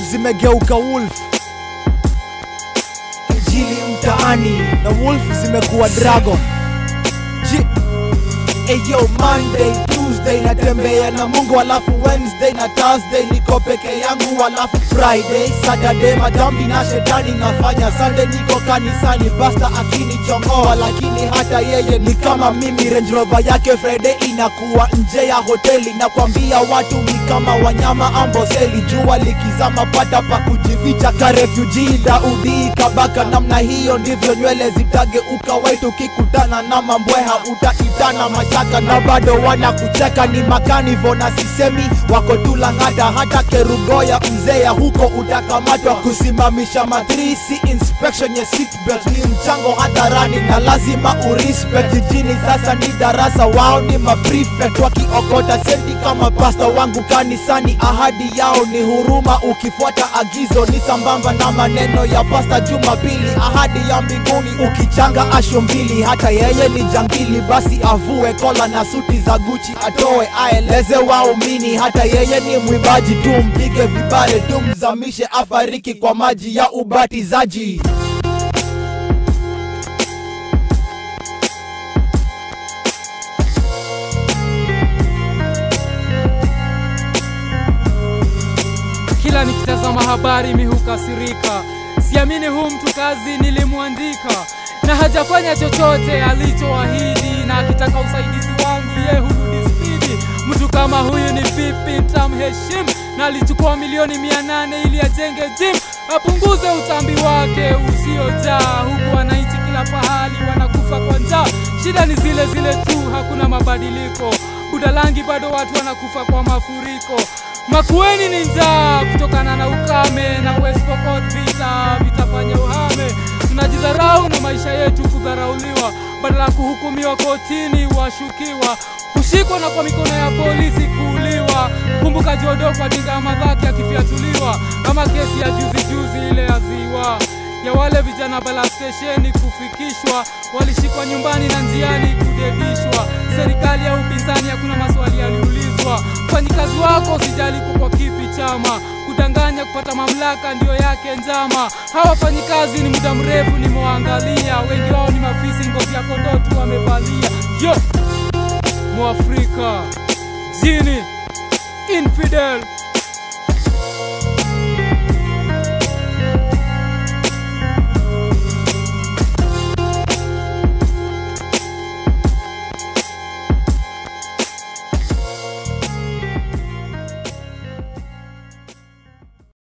zimegeuka wolf injili mtaani na wolf zimekuwa dragon Ji- Eyo Monday, Tuesday natembea na Mungu, alafu Wednesday na Thursday niko peke yangu, alafu Friday, Saturday madhambi na shetani nafanya, Sunday niko kanisani, pasta akinichongoa, lakini hata yeye ni kama mimi. Range Rover yake Friday inakuwa nje ya hoteli, nakwambia watu ni kama wanyama amboseli, jua likizama pata pa kujificha ka refugee. Daudi kabaka namna hiyo, ndivyo nywele zitageuka white ukikutana na mambweha utaitana mashaka na bado wanakucheka ni makanivo na sisemi wako tu Lang'ata hata Kerugoya mzea huko utakamatwa kusimamisha matrisi inspection ya seatbelt ni mchango hadharani na lazima urespect jijini sasa ni darasa wao ni maprefect wakiokota senti kama pasta wangu kanisani ahadi yao ni huruma ukifuata agizo ni sambamba na maneno ya pasta Jumapili ahadi ya mbinguni ukichanga asho mbili hata yeye ni jangili basi avue kola na suti za Gucci atoe aeleze waumini hata yeye ni mwimbaji tu mpige vibale tu mzamishe afariki kwa maji ya ubatizaji kila nikitazama habari mi hukasirika siamini huu mtu kazi nilimwandika na hajafanya chochote alichoahidi na akitaka usaidizi wangu ye hurudi spidi mtu kama huyu ni vipi ntamheshimu na alichukua milioni mia nane ili ajenge gym apunguze utambi wake usiojaa huku wananchi kila pahali wanakufa kwa njaa shida ni zile zile tu hakuna mabadiliko budalangi bado watu wanakufa kwa mafuriko Makueni ni njaa kutokana na ukame na West Pokot vita vitafanya uhame. Tunajidharau na maisha yetu kudharauliwa, badala ya kuhukumiwa kotini washukiwa kushikwa na kwa mikono ya polisi kuuliwa. Kumbuka Jodo kwa dinga madhaki akifyatuliwa, ama kesi ya juzi juzi ile ya ziwa ya wale vijana bala stesheni kufikishwa, walishikwa nyumbani na njiani kudedishwa. Serikali ya upinzani hakuna maswali yaliulizwa. Mfanyikazi wako usijali kwa kipi chama, kudanganya kupata mamlaka ndiyo yake njama. Hawa wafanyikazi ni muda mrefu nimewaangalia, wengi wao ni mafisi, ngozi ya kondoo tu wamevalia. Yo, Mwafrika jini infidel